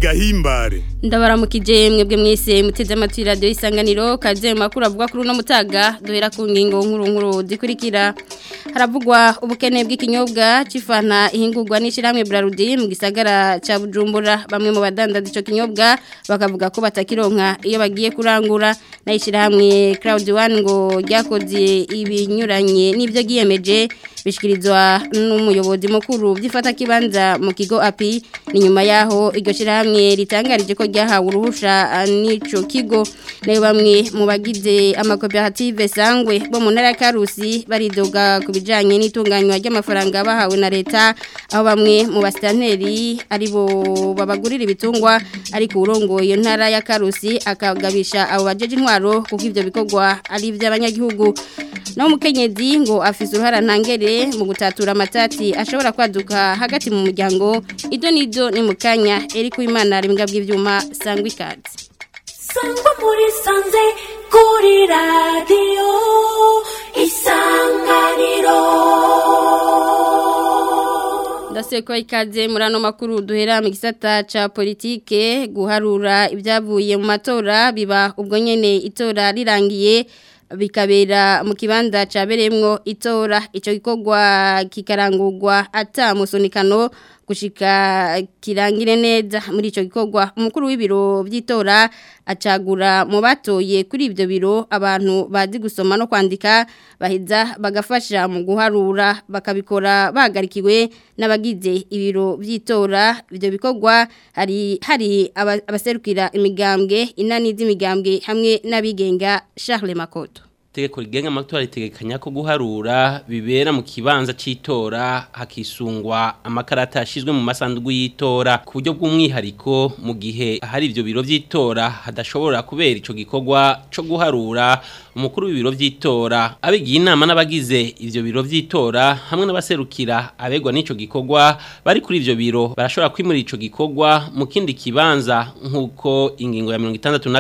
gahimbare ndabaramukije mwebwe mwese muteze amatwi radio isanganiro kaze mu makuru avuga kuri uno mutaga duhera ku ngingo nkuru nkuru zikurikira haravugwa ubukene bw'ikinyobwa cifana ihingurwa n'ishiramwe Brarudi mu gisagara ca Bujumbura bamwe mu badandaza ico kinyobwa bakavuga ko batakironka iyo bagiye kurangura nayishiramwe Cloud One ngo ryakoze ibinyuranye n'ivyo giyemeje bishikirizwa n'umuyobozi mukuru byifata kibanza mu kigo api ni nyuma yaho iryo shirahamwe ritangarije ko ryahawe uruhusha n'ico kigo nayo bamwe mu bagize amakoperative sangwe bo mu ntara ya Karusi baridoga ku bijanye n'itunganywa ry'amafaranga bahawe na leta aho bamwe mu basitanteri aribo babagurira ibitungwa ariko urongoye ntara ya Karusi akagabisha abo bajeje intwaro kuko ivyo bikorwa ari iby'abanyagihugu no mukenyezi ngo afise uruhara ntangere mu gutatura amatati ashobora kwaduka hagati mu muryango ido nido ni mukanya Eric Uwimana ari mbwa bw'ivyuma sangwa ikazi sangwa muri sanze kuri radio isanganiro Ndaseko ikaze muri ano makuru duhera mu gisata ca politike guharura ibyavuye mu matora biba ubwo nyene itora rirangiye bikabera mu kibanza caberemwo itora ico gikorwa kikarangurwa ata musonikano gushika kirangire neza muri ico gikorwa umukuru w'ibiro by'itora acagura mu batoye kuri ibyo biro abantu bazi gusoma no kwandika baheza bagafasha mu guharura bakabikora bagarikiwe n'abagize ibiro by'itora ibyo bikorwa hari hari abaserukira imigambwe inani z'imigambwe hamwe n'abigenga Charles Makoto tegeko rigenga amatora ritegekanya ko guharura bibera mu kibanza c'itora hakisungwa amakarata yashizwe mu masandugu y'itora ku buryo bw'umwihariko mu gihe hari ivyo biro vy'itora hadashobora kubera ico gikorwa co guharura umukuru w'ibiro vy'itora abigiye inama n'abagize ivyo biro vy'itora hamwe n'abaserukira abegwa n'ico gikorwa bari kuri ivyo biro barashobora kwimura ico gikorwa mu kindi kibanza nk'uko ingingo ya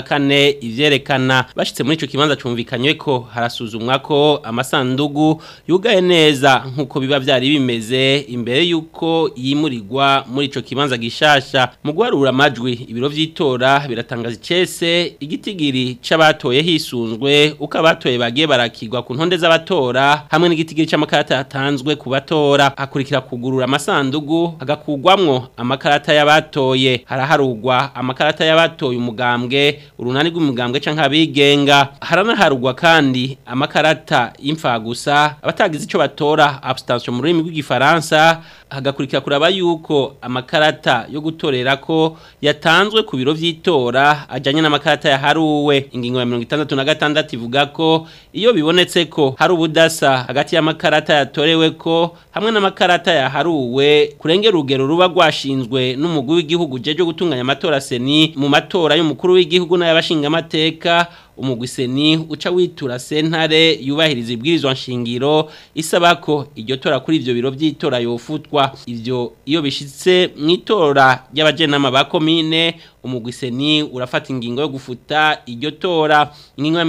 64 ivyerekana bashitse muri ico kibanza cumvikanywe ko harasuzumwa ko amasandugu yugaye neza nkuko biba byari bimeze imbere yuko yimurirwa muri ico kibanza gishasha mu guharura amajwi ibiro vy'itora biratangaza icese igitigiri c'abatoye hisunzwe uko abatoye bagiye barakirwa ku ntonde z'abatora hamwe n'igitigiri c'amakarata yatanzwe ku batora hakurikira kugurura amasandugu hagakugwamwo amakarata y'abatoye haraharugwa amakarata y'abatoye umugambwe urunani rw'umugambwe canke abigenga haranaharugwa kandi amakarata y'imfagusa abatagize ico batora abstention mu rurimi rw'igifaransa hagakurikira kuraba yuko amakarata yo gutorera ko yatanzwe ku biro vy'itora ajanye n'amakarata yaharuwe ingingo ya 66 ivuga ko iyo bibonetse ko hari ubudasa hagati y'amakarata yatorewe ko hamwe n'amakarata yaharuwe kurengera urugero ruba rwashinzwe n'umugwi w'igihugu jeje gutunganya amatora seni mu matora y'umukuru w'igihugu n'ayabashinga amateka umugwiseni uca witura sentare yubahiriza ibwirizwa nshingiro isaba ko iryo tora kuri ivyo biro vy'itora yofutwa ivyo iyo bishitse mu itora ry'abajenama ba komine umugwiseni urafata ingingo yo gufuta iryo tora ingingo ya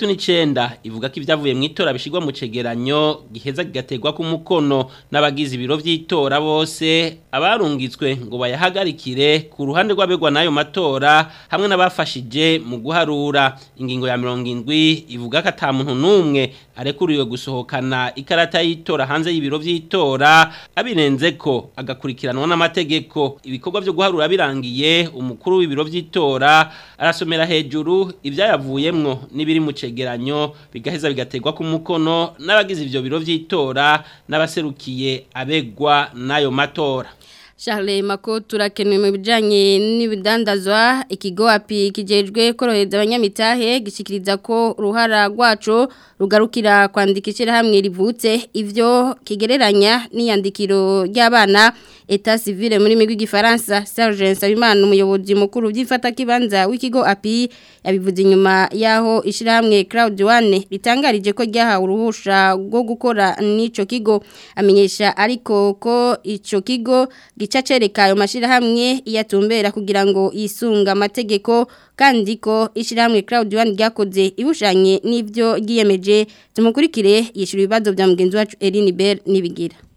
69 ivuga ko ivyavuye mu itora bishirwa mu cegeranyo giheza gigategwa ku mukono n'abagize ibiro vy'itora bose abarungitswe ngo bayahagarikire ku ruhande rw'abegwa n'ayo matora hamwe n'abafashije mu guharura ingingo ya mirongo indwi ivuga ko ata muntu n'umwe arekuriwe gusohokana ikarata y'itora hanze y'ibiro vy'itora abirenze ko agakurikiranwa n'amategeko ibikorwa byo guharura birangiye umukuru w'ibiro vy'itora arasomera hejuru ivyayavuyemwo n'ibiri mu cegeranyo bigaheza bigategwa ku mukono n'abagize ivyo biro vy'itora n'abaserukiye abegwa n'ayo matora Charles Mako turakenewe mu bijanye n'ibidandazwa ikigo api kijejwe korohereza abanyamitahe gishikiriza ko uruhara rwacu rugarukira kwandikishira hamwe rivutse ivyo kigereranya n'iyandikiro ry'abana eta civile muri migwi gifaransa Serge Nsabimana umuyobozi mukuru byifata kibanza w'ikigo api yabivuze inyuma yaho ishirahamwe Cloud One ritangarije ko ryahawe uruhusha rwo gukora n'ico kigo amenyesha ariko ko ico kigo gica cereka ayo mashirahamwe iyatumbera kugira ngo yisunga amategeko kandi ko ishirahamwe Cloud One ryakoze ibushanye n'ivyo giyemeje tumukurikire yishura ibibazo bya mugenzi wacu Eline Bell nibigira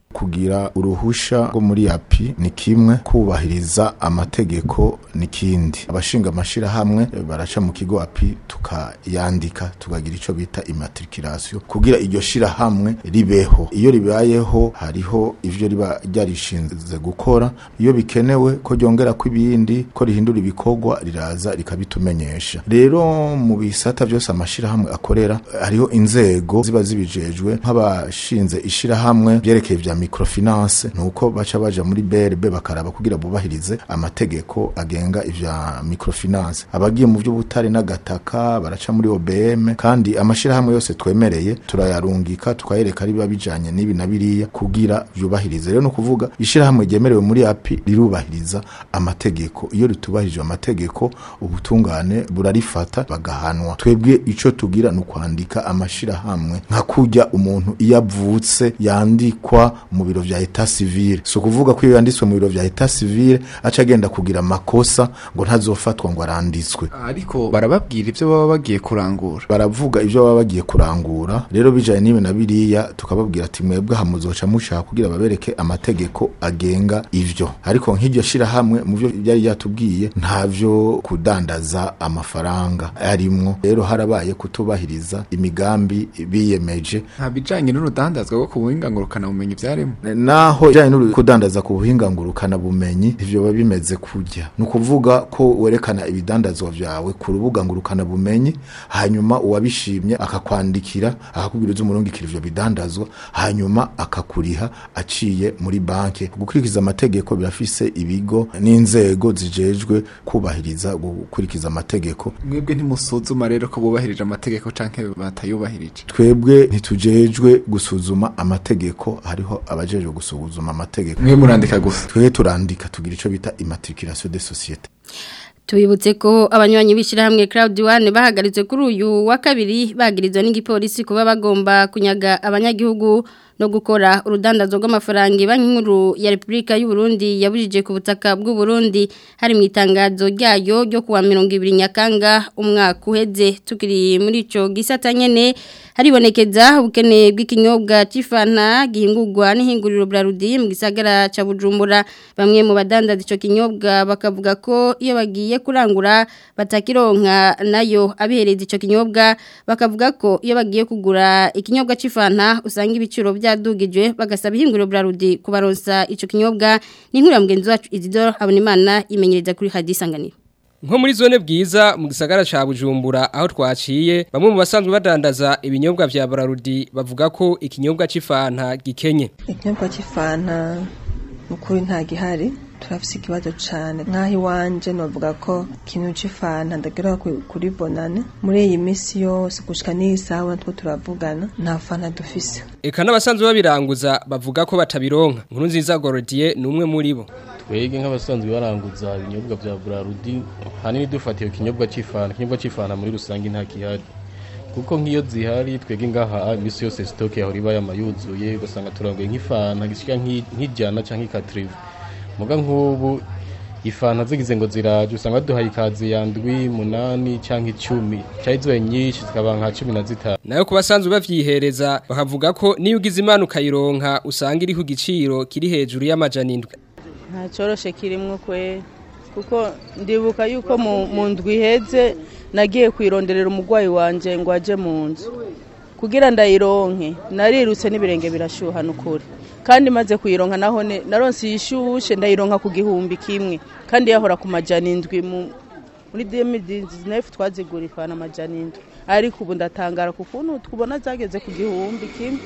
kugira uruhusha rwo muri api ni kimwe kubahiriza amategeko ni kindi abashinga amashirahamwe eh, baraca mu kigo api tukayandika tukagira ico bita immatriculation kugira iryo shirahamwe ribeho iyo ribayeho hariho ivyo riba ryarishinze gukora iyo bikenewe ko ryongera ko ibindi ko rihindura ibikorwa riraza rikabitumenyesha rero mu bisata byose amashirahamwe akorera eh, hariho inzego ziba zibijejwe nk'abashinze ishirahamwe byerekeye vya microfinance nuko baca baja muri BRB bakaraba kugira bubahirize amategeko agenga ivya microfinance abagiye mu by'ubutare n'agataka baraca muri OBM kandi amashirahamwe yose twemereye turayarungika tukayereka riba bijanye n'ibi na biriya kugira byubahirize rero no kuvuga ishirahamwe ryemerewe muri api rirubahiriza amategeko iyo ritubahirije amategeko ubutungane burarifata bagahanwa twebwe ico tugira ni ukwandika amashirahamwe nka kurya umuntu iyo avutse yandikwa mu biro vya etat civile si ukuvuga ko iyo yanditswe mu biro vya etat civile aca agenda kugira amakosa ngo ntazofatwa ngo aranditswe ariko barababwira ivyo baba bagiye kurangura baravuga ivyo baba bagiye kurangura rero bijanye n'ibi na biriya tukababwira ati mwebwe aha muzoca mushaka kugira babereke amategeko agenga ivyo ariko nk'iryo shirahamwe mu vyo yari yatubwiye ntavyo kudandaza amafaranga arimwo rero harabaye kutubahiriza imigambi biyemeje nta bijanye n'urudandazwa rwo ku buhinga ngurukana bumenyi vyarimo naho ijanye no kudandaza ku buhinga ngurukana bumenyi ivyo biba bimeze kurya ni ukuvuga ko werekana ibidandazwa vyawe ku rubuga ngurukana bumenyi hanyuma uwabishimye akakwandikira akakubwira uzi umurungikira ivyo bidandazwa hanyuma akakuriha aciye muri banki gukurikiza amategeko birafise ibigo n'inzego zijejwe kubahiriza gukurikiza amategeko mwebwe ntimusuzuma rero ko bubahirije amategeko canke batayubahirije twebwe ntitujejwe gusuzuma amategeko hariho abajejwe gusuzuma amategeko mwe murandika gusa twebwe turandika tugira ico bita immatriculation de société Tubibutse ko abanywanyi bishirahamwe Cloud One bahagaritse kuri uyu wa kabiri bagirizwa n'igipolisi kuba bagomba kunyaga abanyagihugu no gukora urudandazo rw'amafaranga banki nkuru ya Republika y'u Burundi yabujije ku butaka bw'u Burundi hari mu itangazo ryayo ryo kuwa 20 Nyakanga umwaka uheze tukiri muri ico gisata nyene haribonekeza ubukene bw'ikinyobwa c'ifana gihingurwa n'ihinguriro Brarudi mu gisagara ca Bujumbura bamwe mu badandaza ico kinyobwa bakavuga ko iyo bagiye kurangura batakironka nayo abihereza ico kinyobwa bakavuga ko iyo bagiye kugura ikinyobwa c'ifana usanga ibiciro byadugijwe bagasaba ihinguriro Brarudi kubaronsa ico kinyobwa ni inkuru ya mugenzi wacu Isidore Habonimana imenyereza kuri hadisanganiro Nko muri zone bwiza mu gisagara ca Bujumbura aho twaciye bamwe mu basanzwe badandaza ibinyobwa vya Brarudi bavuga ko ikinyobwa c'ifanta gikenye. ikinyobwa cy'ifanta ukuri nta gihari turafise ikibazo cane nk'aho iwanje novuga ko ikintu c'ifanta ndagera ku- kuri bonane muri iyi misi yose gushika n'iyi saha natwo turavugana nta fanta dufise Eka n'abasanzwe babiranguza bavuga ko batabironka. Nkuru nziza Gorodier ni umwe muri bo. twege nk'abasanzwe baranguza ibinyobwa vya Brarudi hanini dufatiye ikinyobwa c'ifana ikinyobwa c'ifana muri rusange nta kihari kuko nk'iyo zihari twege ngaha imisi yose stock yaho riba yamayuzuye ugasanga turanguye nk'ifana gishika nk'i- nk'ijana canke ikatrive muga nk'ubu ifana zigize ngo ziraje usanga baduhaye ikazi ya ndwi munani canke icumi cari zibaye nyinshi zikaba nka cumi na zitanu Nayo ku basanzwe bavyihereza bakavuga ko niyo ugize imana ukayironka usanga iri ku giciro kiri hejuru y'amajana indwi. nta cyoroshe kirimo kwe kuko ndibuka yuko mu mu ndwi iheze nagiye kuyironderera umurwayi wanjye ngo ajye mu nzu kugira ndayironke narirutse n'ibirenge birashyuha n'ukuri kandi maze kuyironka naho ne- naronse iyishushe ndayironka ku gihumbi kimwe kandi yahora ku majana indwi mu- muri demidizinefu twazigura ifana amajana indwi ariko ubu ndatangara ku kuntu tubona zageze ku gihumbi kimwe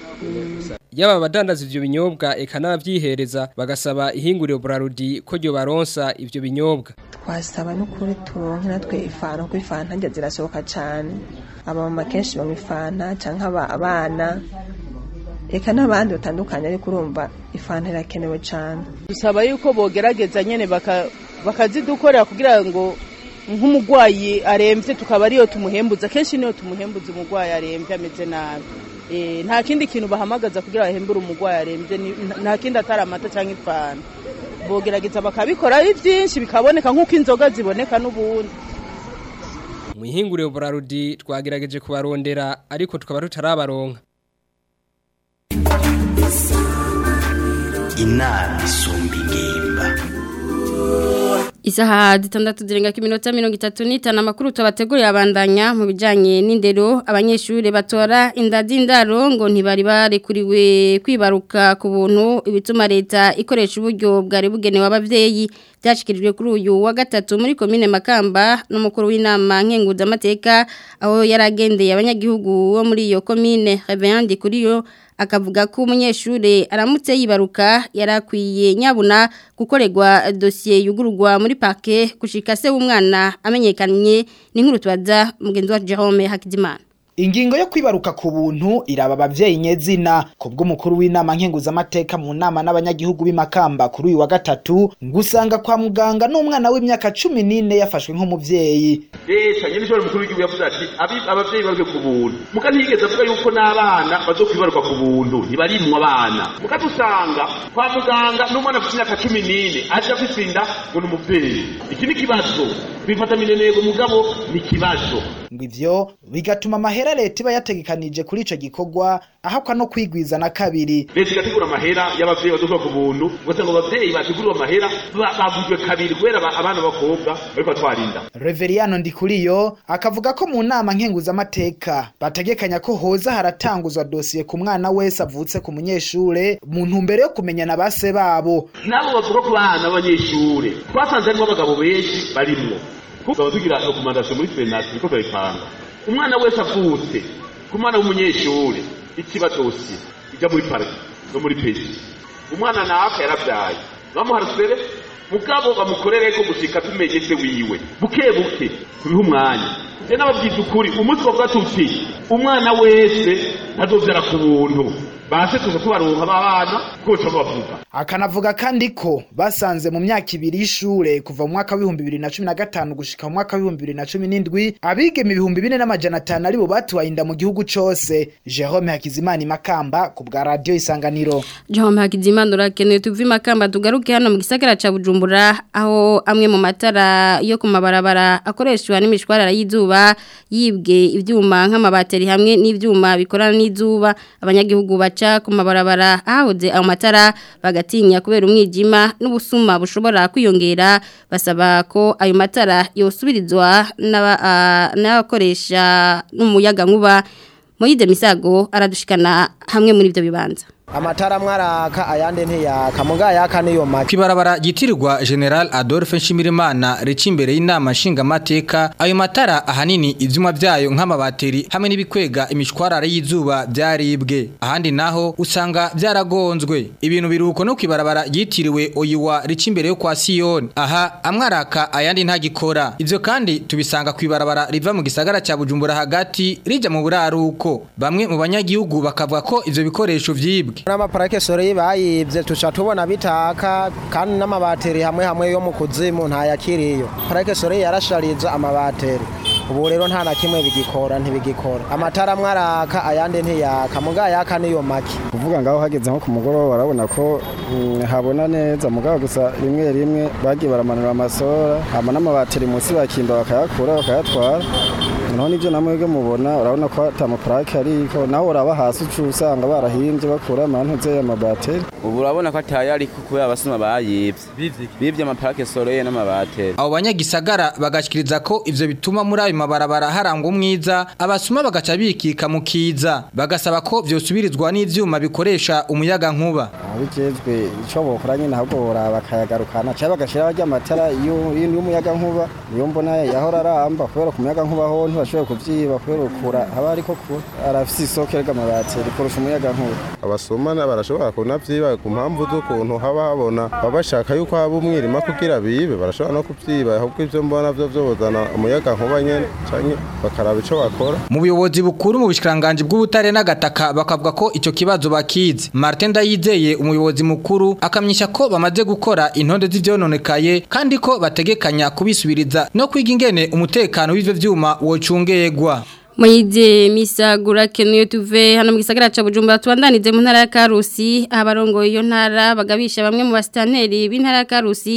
Yaba abadandaza ivyo binyobwa eka n'abavyihereza bagasaba ihinguriro Brarudi ko ryo baronsa ivyo binyobwa. twasaba n'ukuri turonke natwe ifanta kuko ifanta njya zirasohoka cane abamama kenshi banywa ifanta canke aba- abana eka n'abandi batandukanye ariko urumva ifanta irakenewe cane dusaba yuko bogerageza nyene baka- bakazidukorera kugira ngo nk'umurwayi aremvye tukaba ariyo tumuhembuza kenshi niyo tumuhembuza umurwayi aremvye ameze nabi Eh, nta kindi kintu bahamagaza kugira bahembure umurwayi aremvye ni- nta kindi atari amata canke ifana bogerageza bakabikora ari vyinshi bikaboneka nk'uko inzoga ziboneka n'ubundi Mu ihinguriro Brarudi twagerageje kubarondera ariko tukaba tutarabaronka. inama isumba ingimba Isaha zitandatu zirenga ku minota mirongo itatu n'itanu amakuru tubateguriye abandanya mu bijyanye n'indero abanyeshuri batora inda z'indaro ngo ntibari barekuriwe kwibaruka ku buntu ibituma leta ikoresha uburyo bwari bugenewe ababyeyi byashyikirijwe kuri uyu wa gatatu muri komine makamba n'umukuru w'inama nkenguzamateka aho yari agendeye abanyagihugu bo muri iyo komine rebeyandi kuri yo akavuga ko umunyeshuri aramutse yibaruka yarakwiye nyabuna gukorerwa dosiye yugururwa muri parke gushika se w'umwana amenyekanye n'inkuru tubaza mugenzi wa Jerome Hakizimana Ingingo yo kwibaruka ku buntu iraba abavyeyi nyezina kubw'umukuru w'inama nkenguzamateka mu nama n'abanyagihugu b'imakamba kuri uyu wa gatatu ngusanga kwa muganga n'umwana w'imyaka cumi n'ine yafashwe nk'umuvyeyi leta nyene ishobora mukuru w'igihugu yavuze ati "Abi- abavyeyi baruke ku buntu muga ntiyigeze avuga yuko n'abana bazokwibaruka ku buntu ntibarimwo abana muga dusanga kwa muganga n'umwana afite imyaka cumi n'ine aje afise inda ngo ni umuvyeyi iki ni ikibazo bifata minenego mugabo ni ikibazo ngo ivyo bigatuma amahera leta iba yategekanije kuri ico gikorwa ahakwa no kwigwiza na kabiri leta igategura amahera y'abavyeyi bazokuba ku buntu ugasanga abavyeyi bateguriwe amahera ba- bagujwe kabiri kubera aba- abana b'abakobwa bariko batwarinda Reveriyano Ndikuriyo akavuga ko mu nama nkenguzamateka bategekanya ko hoza haratanguzwa dosiye ku mwana wese avutse ku munyeshure mu ntumbero yo kumenyana base babo nabo bavuga ku bana b'abanyeshure twasanze harimo abagabo benshi barimwo tukaba tugira rekomandasiyo muri senati niko turayipanga umwana wese avutse ku mwana w'umunyeshure ikiba dosiye ijya muri parike no muri pesi umwana naka yaravyaye bamuharusere mugabo bamukorere ko gushika tumenye se wiwe buke buke tubihe umwanya je n'ababwiza ukuri umunsi bavuga tuti umwana wese ntazovyara ku buntu base tuza tubaronka babana koca bavuga akanavuga kandi ko basanze mu myaka ibiri y'ishure kuva mu mwaka w'ibihumbi bibiri na cumi na gatanu gushika mu mwaka w'ibihumbi bibiri na cumi n'indwi abigeme ibihumbi bine n'amajana atanu aribo batuwaye inda mu gihugu cose jerome hakizimana imakamba ku bwa radiyo isanganiro Jerome Hakizimana urakenewe tuvi makamba tugaruke hano mu gisagara ca Bujumbura aho amwe mu matara yo ku mabarabara akoreshwa n'imishwarara y'izuba yibwe ivyuma nk'amabateri hamwe n'ivyuma bikorana n'izuba abanyagihugu baca ku mabarabara ahahoze ayo matara bagatinya kubera umwijima n'ubusuma bushobora kwiyongera basaba ko ayo matara yosubirizwa n'aba- ah, n'abakoresha n'umuyaga nkuba Moyize Misago aradushikana hamwe muri ivyo bibanza amatara amwe araka ayandi ntiyaka muga yaka niyo make Kwibarabara gitirirwa General Adolphe Nshimirimana rica imbere y'inama nshingamateka ayo matara ahanini ivyuma vyayo nk'amabateri hamwe n'ibikwega imishwarara y'izuba byaribwe ahandi naho usanga byaragonzwe ibintu biruhuko no kwibarabara yitiriwe oyiwa rica imbere yo kwa Sion aha amwe araka ayandi ntagikora ivyo kandi tubisanga kwibarabara riva mu gisagara ca Bujumbura hagati rija mu buraruko bamwe mu banyagihugu bakavuga ko ivyo bikoresho vyibwe n'amaparake sore bayibye tuca tubona bitaka kandi n'amabateri hamwe hamwe yo mu kuzimu ntayakiriyo parake sore yarashariza amabateri ubu rero nta na kimwe bigikora ntibigikora amatara amwe araka ayandi ntiyaka muga yaka niyo make kuvuga ngaho hageze nko ku mugoroba barabona ko mm, habona neza mugabo gusa rimwe rimwe bagiye baramanura amasora hama n'amabateri munsi bakimba bakayakura bakayatwara noneho nivyo namwebwe mubona urabona ko ata maparake ariko naho uraba hasi uca usanga barahimbye bakura amantuze y'amabateri ubu urabona ko atayari kubera abasuma bayibye bibye amaparake soreye n'amabateri abo banyagisagara bagashikiriza ko ivyo bituma muri ayo mabarabara harangwa umwiza abasuma bagaca bikika mu kiza bagasaba ko vyosubirizwa n'ivyuma bikoresha umuyaga nkuba abijejwe ico bokora nyene ahubwo boraba bakayagarukana canke bagashiraho arya matara iyo- y'umuyaga nkuba niyo mbona yahora aramba kubera ku muyaga nkuba ho ntibashoboye kuvyiba kubera ukura haba hariko kure arafise isoko ry'amabateri kurusha umuyaga nkuba abasomana barashobora kunavyiba ku mpamvu z'ukuntu haba habona baba bashaka yuko haba umwirima kugira bibe barashobora no kuvyiba ahubwo ivyo mbona vyo vyozana umuyaga nkuba nyene canke bakaraba ico bakora mu buyobozi bukuru mu bushikiranganje bw'ubutare n'agataka bakavuga ko ico kibazo bakizi Martin Ndayizeye umuyobozi mukuru akamyisha ko bamaze gukora intonde z'ivyononekaye kandi ko bategekanya kubisubiriza no kwiga ingene umutekano w'ivyo vyuma wocungegwa Moyize misagura kenuye tuve hano mu gisagara ca Bujumbura tubandanize mu ntara ya Karusi abarongo iyo ntara bagabisha bamwe mu bastanteri b'intara ya Karusi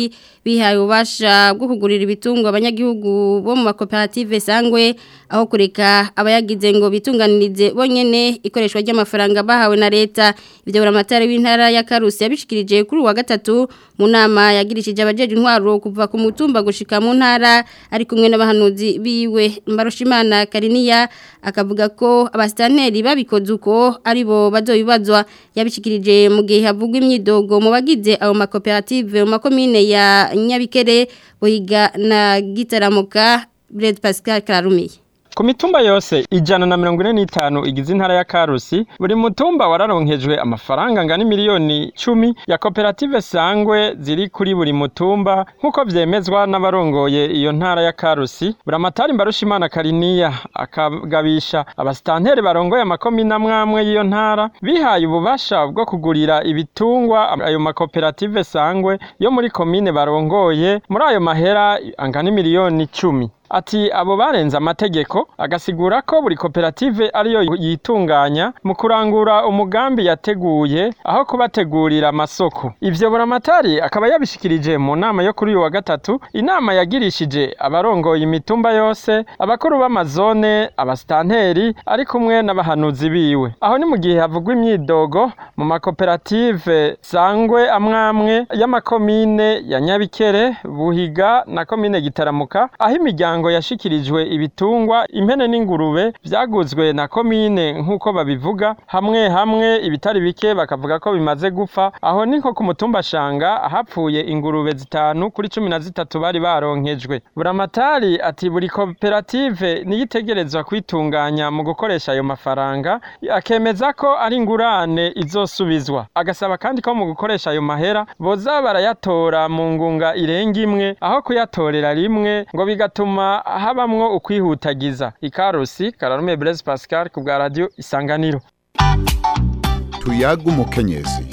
bihaye ubasha bwo kugurira ibitungwa abanyagihugu bo mu makoperative sangwe aho kureka abayagize ngo bitunganirize bonyene ikoreshwa ry'amafaranga bahawe na leta ibyo buramatari w'intara ya Karusi yabishikirije kuri uwa gatatu mu nama yagirishije abajeje intwaro kuva ku mutumba gushika mu ntara ari kumwe n'abahanuzi biwe Mbarushimana Kariniya akavuga ko abastanteri babikoze uko aribo bazoyibazwa yabishikirije mu gihe havugwa imyidogo mu bagize ayo makoperative mu makomine ya Nyabikere Bohiga na Gitaramuka Bled Pascal Klarumiye Ku mitumba yose ijana na mirongo ine n'itanu igize intara ya Karusi buri mutumba wararonkejwe amafaranga angana miliyoni cumi ya koperative sangwe ziri kuri buri mutumba nk'uko vyemezwa n'abarongoye iyo ntara ya Karusi buramatari mbarushimana Kariniya akagabisha abastanteri barongoye amakomine amwamwe y'iyo ntara bihaye ububasha bwo kugurira ibitungwa ayo makoperative sangwe yo muri komine barongoye muri ayo mahera angana miliyoni cumi Ati abo barenze amategeko agasigura ko buri koperative ariyo yitunganya mu kurangura umugambi yateguye aho kubategurira amasoko. Ivyo buramatari akaba yabishikirije mu nama yo kuri uyu wa gatatu, inama yagirishije abarongoye imitumba yose, abakuru b'amazone, abastanteri ari kumwe n'abahanuzi biwe. Aho ni mu gihe havugwa imyidogo mu makoperative sangwe amwamwe y'amakomine ya Nyabikere, Buhiga na komine Gitaramuka aho imiryango imiryango yashikirijwe ibitungwa impene n'ingurube vyaguzwe na komine nk'uko babivuga hamwe hamwe ibitari bike bakavuga ko bimaze gupfa aho ni nko ku mutumba shanga hapfuye ingurube zitanu kuri cumi na zitatu bari baronkejwe buramatari ati buri koperative niyitegerezwa kwitunganya mu gukoresha ayo mafaranga akemeza ko ari ingurane izosubizwa agasaba kandi ko mu gukoresha ayo mahera boza barayatora mu ngunga irenga imwe aho kuyatorera rimwe ngo bigatuma habamwo ukwihutagiza ikarusi kararume Blaise Pascal ku bwa radio isanganiro tuyaga umukenyezi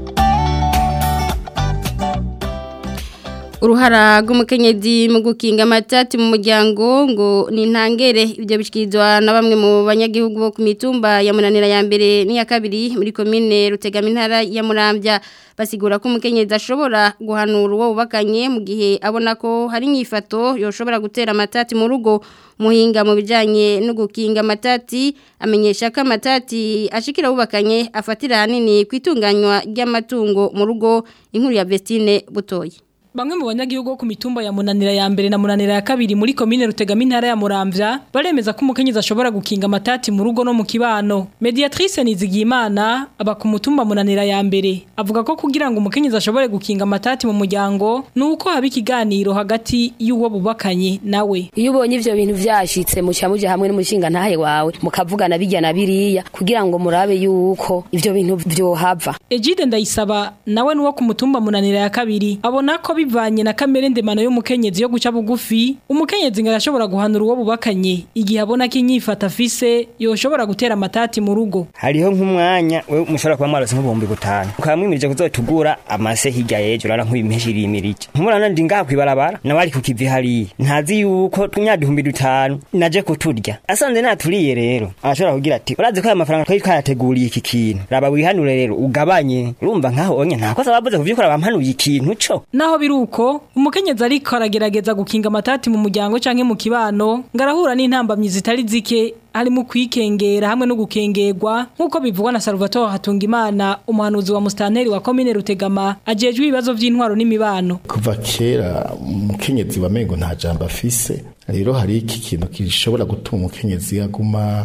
uruhara rw'umukenyezi mu gukinga amatati mu muryango ngo ni intangere ibyo bishyikirizwa na bamwe mu banyagihugu bo ku mitumba ya munanira ya mbere n'iya kabiri muri komine rutegama intara ya murambya basigura ko umukenyezi ashobora guhanura uwo bubakanye mu gihe abona ko hari inyifato yoshobora gutera amatati mu rugo muhinga mu bijyanye no gukinga amatati amenyesha ko amatati ashikira abubakanye afatira ahanini ku itunganywa ry'amatungo mu rugo inkuru ya Vestine butoye Bamwe mu banyagihugu ku mitumba ya munanira ya mbere na munanira ya kabiri muri komine rutegama intara ya Muramvya baremeza ko umukenyezi ashobora gukinga amatati mu rugo no mu kibano. Mediatrice Nizigiyimana aba ku mutumba munanira ya mbere avuga ko kugira ngo umukenyezi ashobore gukinga amatati mu muryango nuko haba ikiganiro hagati y'uwo bubakanye nawe. Iyo ubonye ivyo bintu vyashitse muca muje hamwe n'umushinga ntahe wawe mukavugana bijya na biriya kugira ngo murabe yuko ivyo bintu vyohava. Ejide ndayisaba nawe nuwo ku mutumba munanira ya kabiri abona ko bivanye na kamere ndemano y'umukenyezi yo guca bugufi umukenyezi ngo arashobora guhanura uwo bubakanye igihe abona ko inyifata afise yoshobora gutera amatati mu rugo hariho nk'umwanya we mushobora kuba mwarose nk'ibihumbi bitanu ukaba mwimirije kuzotugura amase hirya y'ejo urara nk'ibimpeshi irimirije nkumurana ndi ngaha kwibarabara nawe ari kukivi hariya ntazi yuko tunyagihumbi dutanu naje kuturya asanze naturiye rero arashobora kugira ati urazi ko aya mafaranga twari twayateguriye iki kintu raba wihanure rero ugabanye urumva nkaho onye nta kosa bavuze kuvyukora bampanuye ikintu co naho biri uko umukenyezi ariko aragerageza gukinga amatati mu muryango canke mu kibano ngarahura n'intambamyi zitari zike harimo kwikengera hamwe no gukengerwa nk'uko bivugwa na Salvatore Hatungimana umuhanuzi wa mustanteri wa komine Rutegama ajejwe ibibazo vy'intwaro n'imibano kuva kera umukenyezi wamengo nta jambo afise rero hari iki kintu gishobora gutuma umukenyezi aguma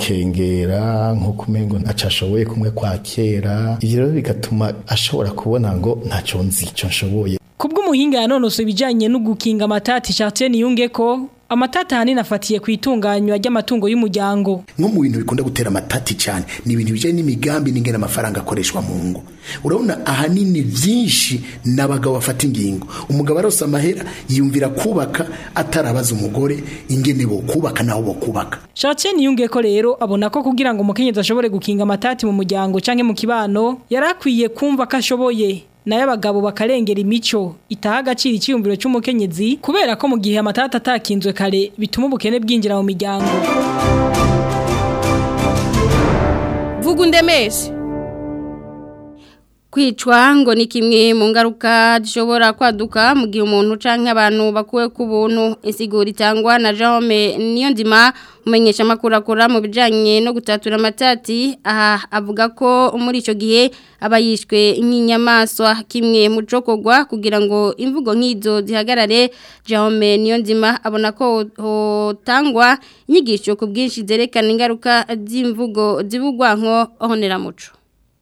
yikengera nk'uko umengo ntacashoboye kumwe kwa kera ivyo rero bigatuma ashobora kubona ngo ntaco nzi ico nshoboye kubw'umuhinga yanonosoye ibijanye no gukinga amatati Chartier Niyunge ko amatati ahanini afatiye ku itunganywa ry'amatungo y'umuryango nko mu bintu bikunda gutera amatati cyane ni ibintu bijyanye n'imigambi n'ingena amafaranga akoreshwa mu ngo urabona ahanini byinshi n'abagabo bafata ingingo umugabo arose amahera yiyumvira kubaka atarabaza umugore ingene bo kubaka naho bo kubaka Chartier Niyunge ko rero abona ko kugira ngo umukenyezi ashobore gukinga amatati mu muryango canke mu kibano yarakwiye kumva ko ashoboye nayo abagabo bakarengera imico itaha agaciro icyiyumviro cy'umukenyezi kubera ko mu gihe amatata atakinzwe kare bituma ubukene bwinjira mu miryango vuga undemeshe kwicwa ngo ni kimwe mu ngaruka zishobora kwaduka mu gihe umuntu canke abantu bakuwe ku buntu insiguro itangwa na Jaume Niyonzima umenyesha makuru akora mu bijanye no gutatura amatati aha avuga ko muri ico gihe aba yishwe nk'inyamaswa kimwe mu cokogwa kugira ngo imvugo nk'izo zihagarare Jaume Niyonzima abona ko hotangwa inyigisho ku bwinshi zerekana ingaruka z'imvugo zibugwa nko honera muco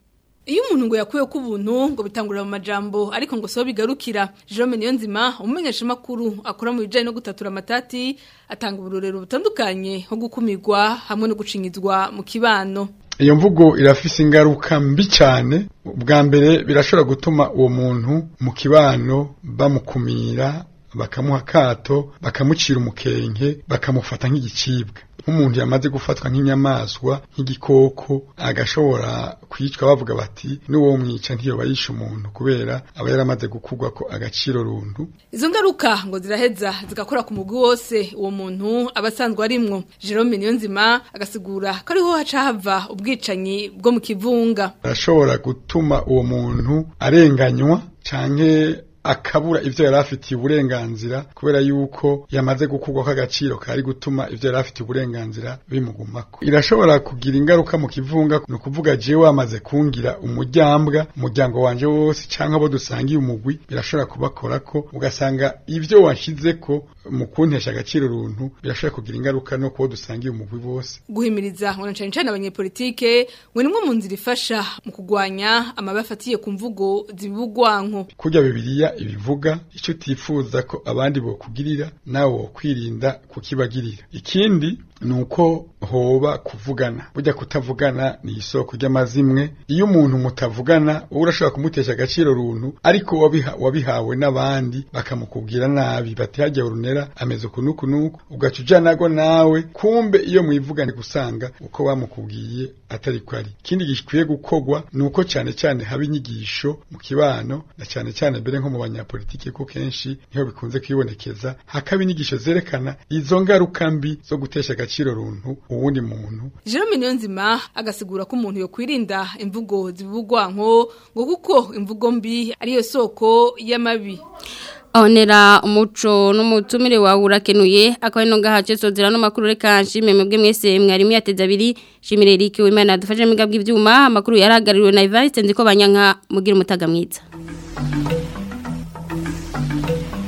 Iyo umuntu ngo yakuye ku buntu ngo bitangurira mu majambo ariko ngo so bigarukira Jerome Niyonzima umumenyesha makuru akora mu bijanye no gutatura amatati atanga uburorero butandukanye nko gukumirwa hamwe no gucinyizwa mu kibano iyo mvugo irafise ingaruka mbi cyane bwa mbere birashobora gutuma uwo muntu mu kibano bamukumira bakamuha akato bakamucira umukenke bakamufata nk'igicibwa nk'umuntu yamaze gufatwa nk'inyamaswa nk'igikoko agashobora kwicwa bavuga bati n'uwo mwica ntiyoba yishe umuntu kubera aba yaramaze gukugwa ko agaciro runtu Izo ngaruka ngo ziraheza zigakora ku mugwi wose uwo muntu abasanzwe arimwo Jerome Niyonzima agasigura ko ariho haca hava ubwicanyi bwo mu kivunga arashobora gutuma uwo muntu arenganywa canke akabura ivyo yari afitiye uburenganzira kubera yuko yamaze gukugwa k'agaciro kari gutuma ivyo yari afitiye uburenganzira bimugumako irashobora kugira ingaruka mu kivunga ni ukuvuga jewe wamaze kungira umuryambwa umuryango wanje wose canke abo dusangiye umugwi birashobora kubakorako ugasanga ivyo washizeko mu kuntesha agaciro runtu birashobora kugira ingaruka no kubo dusangiye umugwi bose guhimiriza ngo cyane cyane abanyepolitike ngo nimwe mu nzira ifasha mu kugwanya amabi afatiye ku mvugo zibugwanko kurya bibiliya ibivuga icyo utifuza ko abandi bokugirira nawe wokwirinda kukibagirira ikindi ni uko hoba kuvugana burya kutavugana ni isoko ry'amazimwe iyo umuntu mutavugana wowe urashobora kumutesha agaciro runtu ariko wabiha, wabihawe n'abandi bakamukubwira nabi bati hajya urunera ameze ukunuku nuku ugaca uja nago nawe kumbe iyo mwivugane gusanga uko bamukubwiye atari ko ari ikindi gikwiye gukogwa ni uko cyane cyane haba inyigisho mu kibano na cyane cyane mbere nko mu banyapolitike ko kenshi niho bikunze kwibonekeza hakaba inyigisho zerekana izo ngaruka mbi zo gutesha agaciro runtu uwundi muntu Jerome Niyonzima agasigura ko umuntu yo kwirinda imvugo zibugwanko ngo kuko imvugo mbi ariyo soko y'amabi Onera umuco n'umutumire wawe urakenuye akaba ino ngaha cesozera no makuru reka nshime mwebwe mwese mwarimu yateze abiri shimire Eric Wimana dufashe mu bw'ibyuma ivyuma amakuru yaragariwe na Evariste ndiko banyanka mugira umutaga mwiza